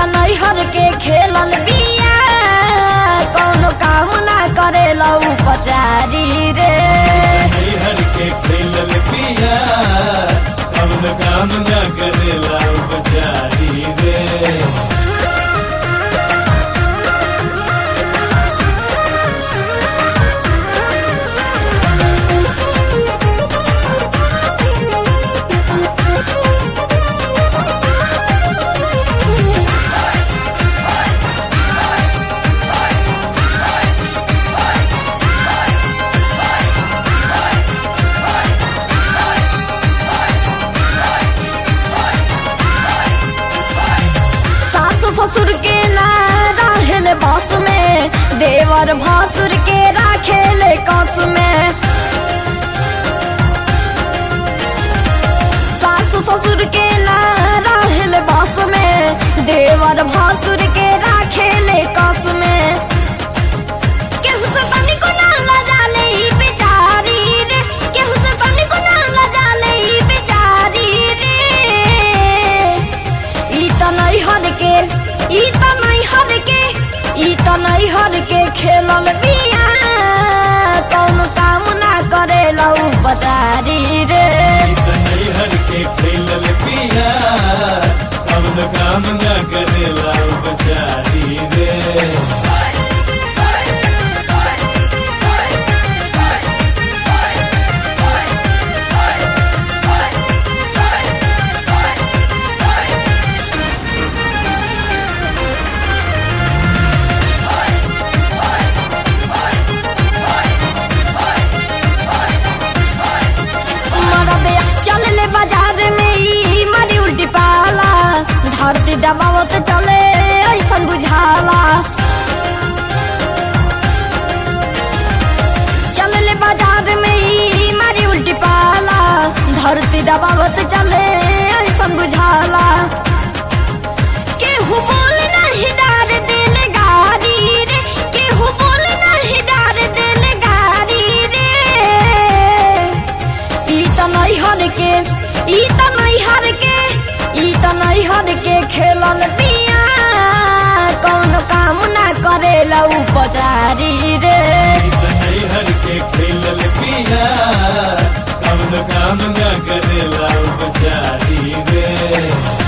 नैहर के खेलल बिया कौनो काम ना करेला उपचारी रे हर के खेलल पिया कौन काम न करेला उपचारी रे सासु ससुर के ना रहेले बस में देवर भासुर के राखेले कस में सासु ससुर के ना रहेले बस में देवर भासुर के राखेले कस में केहू से तनिको ना लजाले ई बेचारी रे केहू से तनिको ना लजाले ई बेचारी रे ई त नैहर के ई त नैहर के ई त नैहर के खेलल बिया कौन काम ना करेला उपचारी रे हर के खेलल पिया कौन काम न करेला उपचारी रे मरदे चल ले बाजार में ई मारी उल्टी पाला धरती दबावत चले ऐसन बुझाला चल ले बाजार में ई मारी उल्टी पाला धरती दबावत चले ऐसन बुझाला केहू बोल नहीं डार दिल गारी रे केहू बोल नहीं डार दिल गारी रे ई त नैहर के ई त नैहर के ई त नैहर के खेलल पिया कौन काम ना करेला उपचारी रे हर के खेलल पिया कौन काम न करेला उपचारी रे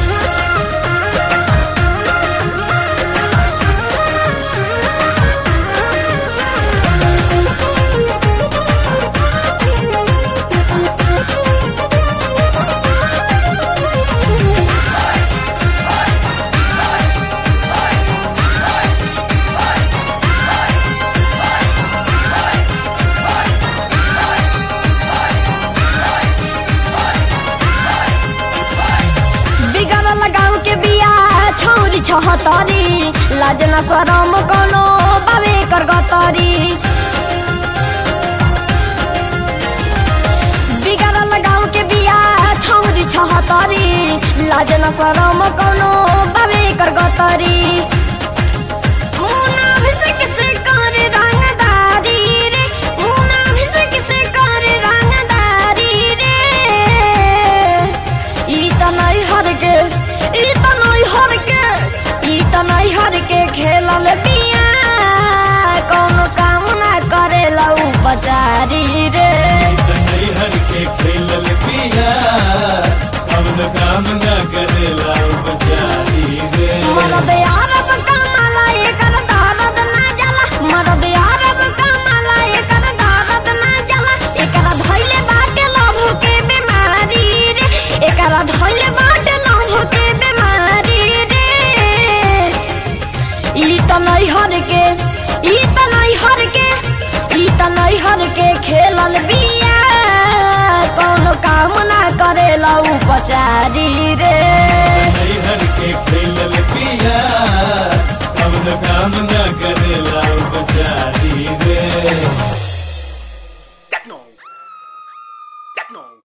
बिगड़ल गाँव के बिया छौरी छहतरी लाज न शरम कोनो बाबे कर गतरी बिगड़ल गाँव के बिया छौरी छहतरी लाज न शरम कोनो बाबे कर गतरी मुना भिसक से कर रंगदारी रे मुना भिसक से कर रंगदारी रे ई त नैहर के ई त नैहर के ई त नैहर के खेलल पिया कौनो काम ना करेला उपचारी रे हर के खेलल पिया कौन काम न करेला उपचारी रे मरद यारब कमाला एकर दर्द ना जला मरद यारब कमाला एकर दर्द ना जला एकरा धइले बाटे लभ के बीमारी रे एकरा धइले बाटे लभ के बीमारी रे ई त नैहर के ई त नैहर के ई त नैहर के खेलल बिया कौनो काम ना करेला उपचारी रे हर के खेलल पिया कौन काम न करेला उपचारी रे